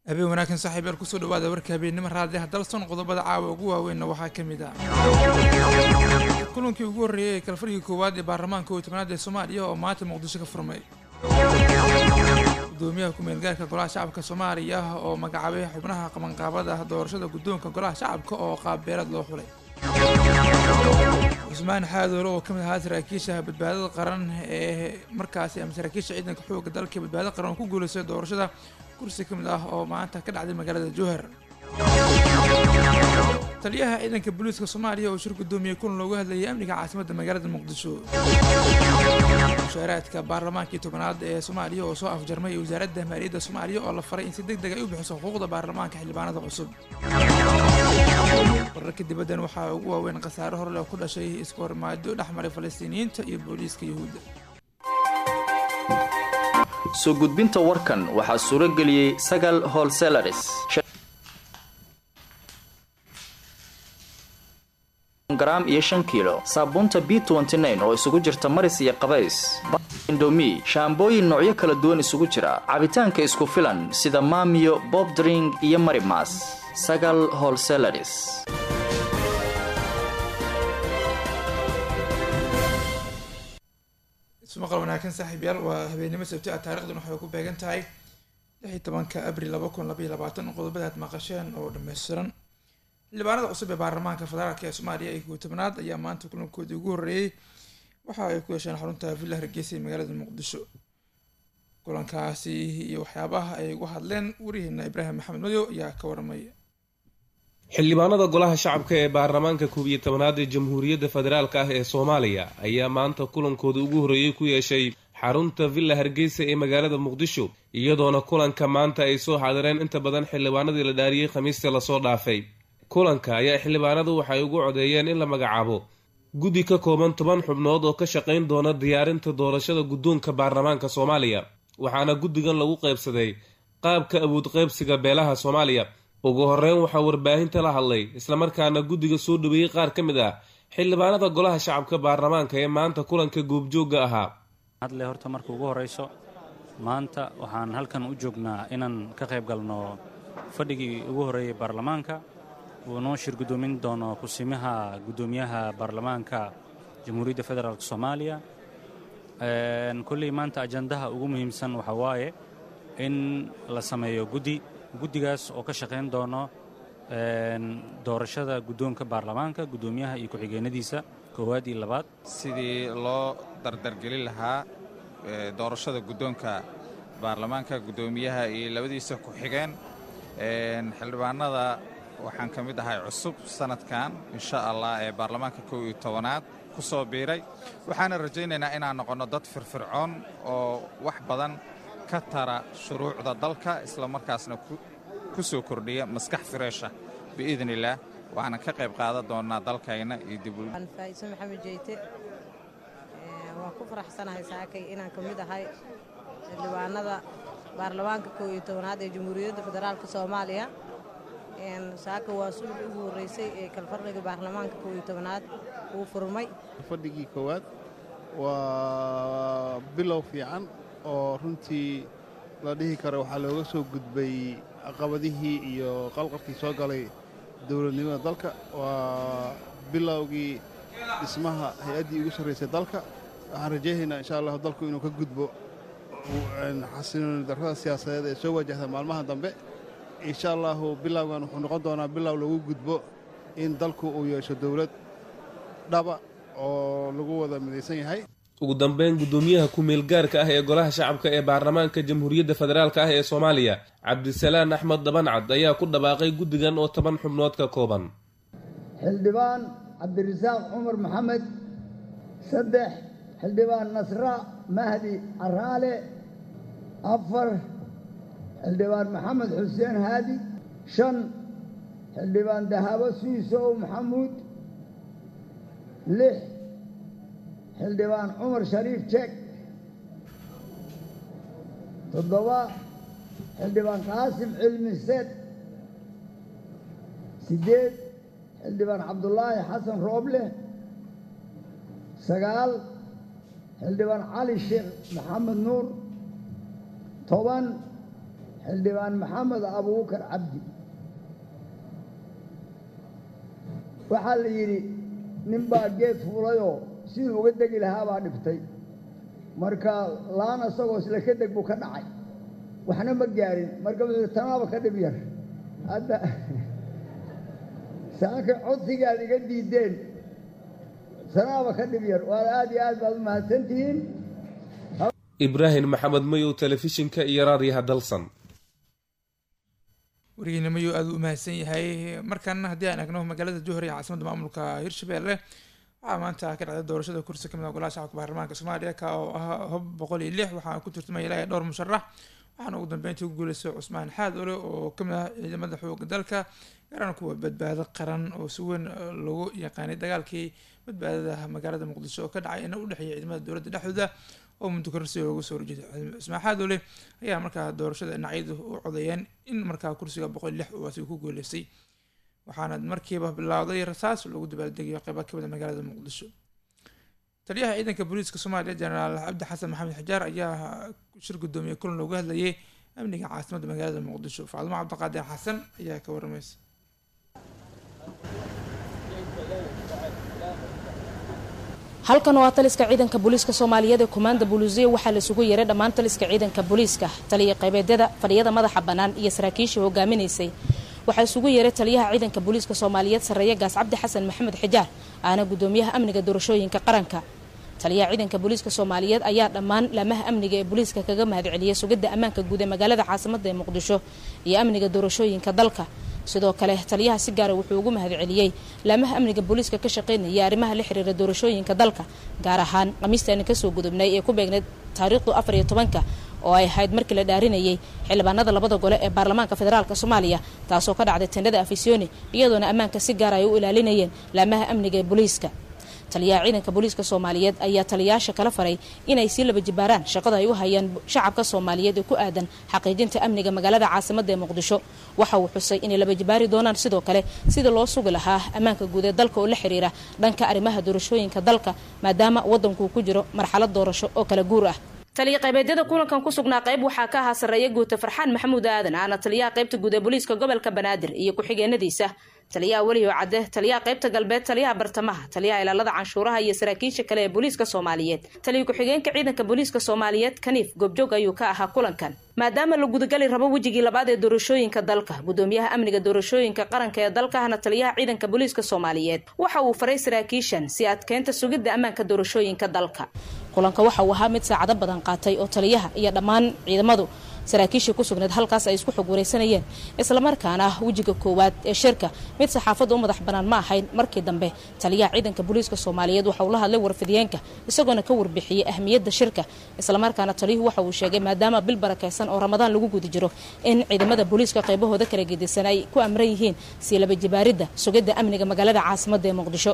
habeen wanaagsan saaxiib yaal kusoo dhawaada warka habeennimo raadiyaha dalson qodobada caawa ugu waaweynna waxaa ka mid ah kulankii ugu horreeyey ee kalfarigii koowaad ee baarlamaanka kow iyo tobnaad ee soomaaliya oo maanta muqdisho ka furmay gudoomiyaha ku-meelgaarka golaha shacabka soomaaliya oo magacaabay xubnaha qabanqaabada doorashada guddoonka golaha shacabka oo qaabbeelad loo xulay cusmaan xaadoole oo ka mid ahaa saraakiisha badbaadada qaran ee markaasi ama saraakiisha ciidanka xoogga dalka badbaadada qaran oo ku guuleystay doorashada kursi ka mid ah oo maanta ka dhacday magaalada jowhar taliyaha ciidanka booliiska soomaaliya oo shir gudoomiyey kulan loogu hadlayay amniga caasimadda magaalada muqdisho mushaaraadka baarlamaankii tobanaad ee soomaaliya oo soo afjarmay wasaaradda maaliyadda soomaaliya oo la faray in si deg deg ay u bixiso xuquuqda baarlamaanka xildhibaanada cusub wararka dibaddan waxaa ugu waaweyn khasaare horle oo ku dhashay isku hormaado dhex maray falastiiniyiinta iyo booliiska yuhuudda soo gudbinta warkan waxaa suuro geliyey sagal holselaris gram iyo shan kiilo saabuunta b oo isugu jirta maris iyo qabays indomi shaambooyin noocyo kala duwan isugu jira cabitaanka isku filan sida maamiyo bob dring iyo marimas sagal holselaris ismaqal wanaagsan saaxiib yaal waa habeennimo sabti ah taarikhdan waxay ku beegan tahay lix iyo tobanka abril laba kun labaiyo labaatan qodobada aad maqasheen oo dhammaystiran xildhibaanada cusub ee baarlamaanka federaalk ee soomaaliya ee kow tobnaad ayaa maanta kulankoodii ugu horreeyey waxa ay ku yeesheen xarunta villa hargeysa ee magaalada muqdisho kulankaasi iyo waxyaabaha ay ugu hadleen warihiina ibraahim maxamed madow ayaa ka waramaya xildhibaanada golaha shacabka ee baarlamaanka koob iyo tobanaad ee jamhuuriyadda federaalk ah ee soomaaliya ayaa maanta kulankooda ugu horreeyey ku yeeshay xarunta villa hargeysa ee magaalada muqdisho iyadoona kulanka maanta ay soo xaadireen inta badan xildhibaanadii la dhaariyey khamiistii lasoo dhaafay kulanka ayaa xildhibaanadu waxay ugu codeeyeen in la magacaabo guddi ka kooban toban xubnood oo ka shaqayn doona diyaarinta doorashada guddoonka baarlamaanka soomaaliya waxaana guddigan lagu qaybsaday qaabka awood qaybsiga beelaha soomaaliya ugu horeyn waxaa warbaahinta la hadlay islamarkaana guddiga soo dhaweeyey qaar ka mid ah xildhibaanada golaha shacabka baarlamaanka ee maanta kulanka goobjoogga ahaa hadle horta marka ugu horreyso maanta waxaan halkan u joognaa inaan ka qayb galno fadhigii ugu horreeyey baarlamaanka uu noo shir guddoomin doono kusimaha guddoomiyaha baarlamaanka jamhuuriyadda federaalk soomaaliya kolley maanta ajandaha ugu muhiimsan waxaa waaye in la sameeyo guddi guddigaas oo ka shaqayn doono doorashada guddoonka baarlamaanka guddoomiyaha iyo ku-xigeenadiisa koowaad iyo labaad sidii loo dardargelin lahaa doorashada guddoonka baarlamaanka guddoomiyaha iyo labadiisa ku-xigeen xildhibaanada waxaan ka mid ahay cusub sanadkan insha allah ee baarlamaanka kow iyo tobanaad ku soo biiray waxaana rajaynaynaa inaan noqonno dad firfircoon oo wax badan ka tara shuruucda dalka isla markaasna ku soo kordhiya maskax fireesha biidn illaah waxaana ka qayb qaadan doonnaa dalkayna iyo dibfaa'iso maxamed jeyte waan ku faraxsanahay saakay inaan ka mid ahay xildhibaanada baarlamaanka kow iyo tobanaad ee jamhuuriyadda federaalka soomaaliya saaka waa sulxi ugu horreysay ee kalfadhiga baarlamaanka kow iyo tobanaad uu furmay fadhigii koowaad waa bilow fiican oo runtii la dhihi karo waxaa looga soo gudbay caqabadihii iyo qalqalkii soo galay dowladnimada dalka waa bilowgii dhismaha hay-addii ugu sarraysay dalka waxaan rajaynaynaa insha allahu dalku inuu ka gudbo xasilooni darrada siyaasadeed ee soo wajahda maalmaha dambe insha allahu bilowgan wuxuu noqon doonaa bilow lagu gudbo in dalku uu yeesho dowlad dhaba oo lagu wada midaysan yahay ugu dambeyn guddoomiyaha ku-meelgaarka ah ee golaha shacabka ee baarlamaanka jamhuuriyadda federaalk ah ee soomaaliya cabdisalaan axmed dabancad ayaa ku dhawaaqay guddigan oo toban xubnood ka kooban xildhibaan cabdirasaaq cumar maxamed saddex xildhibaan nasra mahdi caraale afar xildhibaan maxamed xuseen haadi shan xildhibaan dahabo suisow maxamuud lix xildhibaan cumar shariif jek toddoba xildhibaan qaasim cilmi sed siddeed xildhibaan cabdulaahi xasan rooble sagaal xildhibaan cali sheekh maxamed nuur toban xildhibaan maxamed abuukar cabdi waxaa la yidhi ninbaa geed fuulayoo siduu uga degi lahaa baa dhiftay marka laan isagoo isla ka deg buu ka dhacay waxna ma gaarin marka wuxuu tanaaba ka dhib yar hadda saaka codsigaad iga diideen tanaaba ka dhib yar waad aad iyo aad baad u mahadsantihiin ibraahim maxamed mayow telefishinka iyo raadiyaha dalsan warigeena mayuu aada u mahadsan yahay markaana haddii aan eegno magaalada johor ee caasimadda maamulka hirshabelle waxaa maanta ka dhacday doorashada kursi kamid ah golaha shacabka baarlamaanka soomaaliya ka oo ah hob boqol iyo lix waxaa ku turtamaya ilaa iyo dhowr musharax waxaana ugu dambeyntii ku guuleystay cusmaan xaad ole oo kamid ah ciidamada xooga dalka gaaraan kuwa badbaado qaran oo si weyn lagu yaqaanay dagaalkii badbaadada magaalada muqdisho oo ka dhacay ina u dhexeeya ciidamada dowladda dhexdooda oo muddo kororsi looga soo horjeeday cusmaan xaad ole ayaa markaa doorashada dhinacyadu u codeeyeen in markaa kursiga boqol iyo lix uu asiga ku guuleystay waxaana markiiba bilowday rasaas lagu dabaaldegayo qeyba kamid a magaalada muqdisho taliyaha ciidanka booliiska soomaaliya jenaraal cabdi xasan maxamed xijaar ayaa shir guddoomiye kulan looga hadlayay amniga caasimadda magaalada muqdisho faadimo cabdiqaadir xasan ayaa ka waramaysa halkan waa taliska ciidanka booliiska soomaaliyeed ee kumaanda buluusiya waxaa la isugu yeeray dhammaan taliska ciidanka booliiska taliya qaybeedyada fadhiyada madaxa bannaan iyo saraakiisha hogaaminaysay waxaa isugu yeeray taliyaha ciidanka booliiska soomaaliyeed sarreeye gaas cabdi xasan maxamed xijaar aana guddoomiyaha amniga doorashooyinka qaranka taliyaha ciidanka booliiska soomaaliyeed ayaa dhammaan laamaha amniga ee booliiska kaga mahadceliyay sugidda ammaanka guud ee magaalada caasimadda ee muqdisho iyo amniga doorashooyinka dalka sidoo kale taliyaha si gaara wuxuu ugu mahadceliyey laamaha amniga booliiska ka shaqaynaya arrimaha la xiriira doorashooyinka dalka gaar ahaan khamiistaani kasoo gudubnay ee ku beegnayd taariikhdu afar iyo tobanka oo ay ahayd markii la dhaarinayay xildhibaanada labada gole ee baarlamaanka federaalk soomaaliya taasoo ka dhacday tendhada afisyooni iyadoona ammaanka si gaara ay u ilaalinayeen laamaha amniga ee booliiska taliyaha ciidanka booliiska soomaaliyeed ayaa taliyayaasha kala faray inay sii laba jibaaraan shaqada ay u hayaan shacabka soomaaliyeed ee ku aadan xaqiijinta amniga magaalada caasimadda ee muqdisho waxa uu xusay inay laba jibaari doonaan sidoo kale sidii loo sugi lahaa ammaanka guud ee dalka oo la xiriira dhanka arrimaha doorashooyinka dalka maadaama waddankuu ku jiro marxalad doorasho oo kala guur ah taliya qaybeedyada kulankan ku sugnaa qayb waxaa ka ahaa sarreeye guuta farxaan maxamuud aadan aana taliyaha qaybta guud ee booliiska gobolka banaadir iyo ku-xigeenadiisa taliyaha weliyo cadde taliyaha qaybta galbeed taliyaha bartamaha taliyaha ilaalada canshuuraha iyo saraakiisha kale ee booliiska soomaaliyeed taliya ku-xigeenka ciidanka booliiska soomaaliyeed kaniif goobjoog ayuu ka ahaa kulankan maadaama la gudagali rabo wejigii labaad ee doorashooyinka dalka gudoomiyaha amniga doorashooyinka qaranka ee dalkahana taliyaha ciidanka booliiska soomaaliyeed waxa uu faray saraakiishan si adkeynta sugidda ammaanka doorashooyinka dalka kulanka waxa uu ahaa mid saacado badan qaatay oo taliyaha iyo dhammaan ciidamadu saraakiishii ku sugnayd halkaas ay isku xog wareysanayeen islamarkaana wejiga koowaad ee shirka mid saxaafadda u madax bannaan ma ahayn markii dambe taliyaha ciidanka booliiska soomaaliyeed waxa uu la hadlay warfidiyeenka isagoona ka warbixiyey ahmiyadda shirka islamarkaana taliyuhu waxa uu sheegay maadaama bil barakaysan oo ramadaan lagu guda jiro in ciidamada booliiska qaybahooda kala gedisan ay ku amran yihiin sii laba jibaaridda sugidda amniga magaalada caasimadda ee muqdisho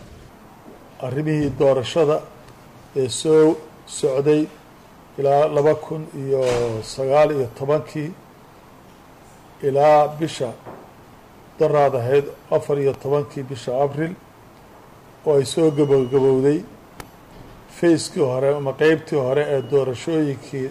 arrimihii doorashada ee soo socday ilaa laba kun iyo sagaal iyo tobankii ilaa bisha daraad ahayd afar iyo tobankii bisha abril oo ay soo gabogabowday fayskii hore ama qeybtii hore ee doorashooyinkii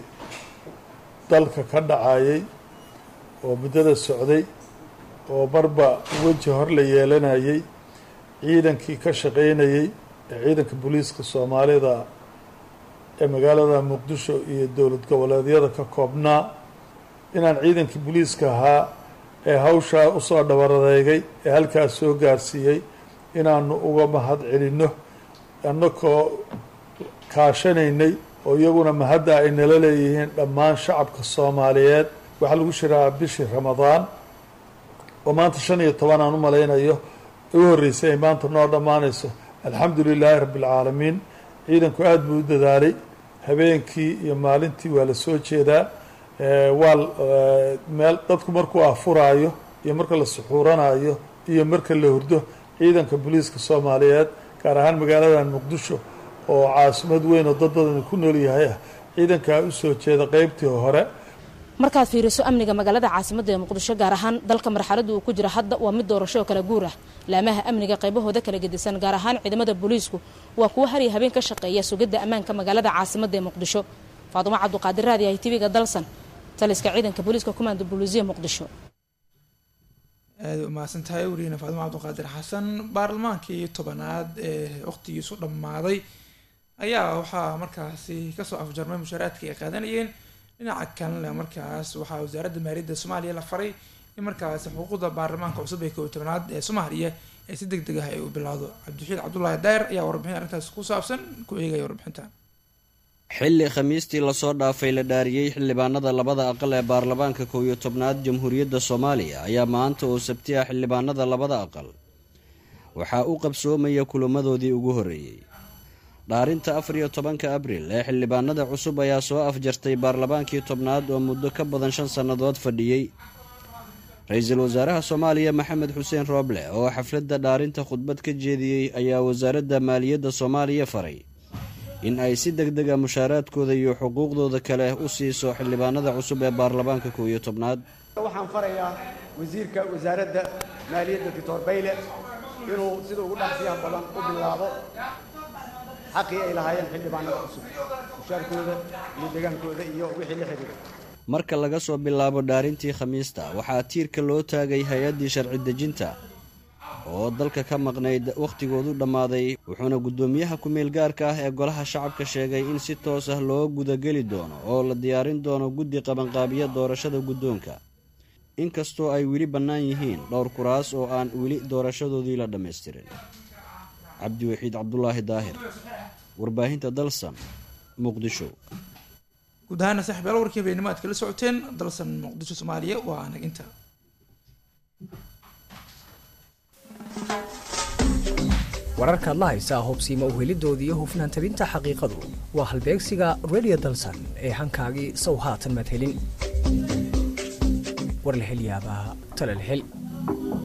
dalka ka dhacayay oo muddada socday oo marba weji hor la yeelanayay ciidankii ka shaqaynayey ee ciidanka booliiska soomaalida ee magaalada muqdisho iyo dowlad goboleedyada ka koobnaa inaan ciidankii booliiska ahaa ee hawshaa usoo dhabaradeegay ee halkaas soo gaarsiiyey inaanu uga mahad celinno annakoo kaashanaynay oo iyaguna mahadda ay nala leeyihiin dhammaan shacabka soomaaliyeed waxaa lagu shiraa bishii ramadaan oo maanta shan iyo toban aan u malaynayo u horreysay ay maanta noo dhammaanayso alxamdu lilaahi rabbi alcaalamiin ciidanku aada buu u dadaalay habeenkii iyo maalintii waa la soo jeedaa waa meel dadku markuu afuraayo iyo marka la suxuuranayo iyo marka la hurdo ciidanka booliiska soomaaliyeed gaar ahaan magaaladan muqdisho oo caasimad weyn oo dad badan ku nool yahay ah ciidankaa usoo jeeda qeybtii hore markaad fiiriso amniga magaalada caasimadda ee muqdisho gaar ahaan dalka marxaladda uu ku jira hadda waa mid doorasho oo kala guur ah laamaha amniga qaybahooda kala gedisan gaar ahaan ciidamada booliisku waa kuwo har iyo habeen ka shaqeeya sugidda ammaanka magaalada caasimadda ee muqdisho faadumo cabduqaadir raadi ay tiviga dalsan taliska ciidanka booliiska kumaanda buluusiya muqdisho aada u mahadsan tahay wariyeena faadimo cabdiqaadir xasan baarlamaankii tobanaad ee waqtigiisu dhammaaday ayaa waxaa markaasi kasoo afjarmay mushaaraadka ay qaadanayeen dhinaca kalena markaas waxaa wasaaradda maaliyadda soomaaliya la faray in markaasi xuquuqda baarlamaanka cusub ee koob iyo tobanaad ee soomaaliya ee si deg deg ah ay u bilowdo cabdixiid cabdulaahi daayir ayaa warbixin arrintaas ku saabsan ku eegaya warbixinta xilli khamiistii lasoo dhaafay la dhaariyey xildhibaanada labada aqal ee baarlamaanka kow iyo tobnaad jamhuuriyadda soomaaliya ayaa maanta oo sabti ah xildhibaanada labada aqal waxaa u qabsoomaya kulamadoodii ugu horreeyey dhaarinta afar iyo tobanka abril ee xildhibaanada cusub ayaa soo afjartay baarlamaankii tobnaad oo muddo ka badan shan sannadood fadhiyey ra-iisul wasaaraha soomaaliya maxamed xuseen rooble oo xafladda dhaarinta khudbad ka jeediyey ayaa wasaaradda maaliyadda soomaaliya faray in ay si deg deg a mushaaraadkooda iyo xuquuqdooda kale u siiso xildhibaanada cusub ee baarlamaanka kow iyo tobnaad waxaan farayaa wasiirka wasaaradda maaliyadda doctor bayle inuu sida ugu dhaqsiyaha badan u bilaabo xaqii ay lahaayeen xildhibaanada cusub mushaarkooda iyo degaankooda iyo wixii la xidhiira marka laga soo bilaabo dhaarintii khamiista waxaa tiirka loo taagay hay-addii sharci dejinta oo dalka ka maqnayd wakhtigoodu dhammaaday wuxuuna guddoomiyaha ku-meel gaarka ah ee golaha shacabka sheegay in si toos ah loo gudageli doono oo la diyaarin doono guddi qabanqaabiya doorashada guddoonka inkastoo ay weli bannaan yihiin dhowr kuraas oo aan weli doorashadoodii la dhammaystirin cabdiwaxiid cabdulaahi daahir warbaahinta dalsan muqdisho guud ahaana saaxiibyaal warkii habeennimo aad kala socoteen dalsan muqdisho soomaaliya waa anag inta wararkaad la haysaa hobsiima uhelidooda iyo hufnaan tabinta xaqiiqadu waa halbeegsiga redio dalsan ee hankaagii sow haatan madhelin war la hel yaabaa tala la hel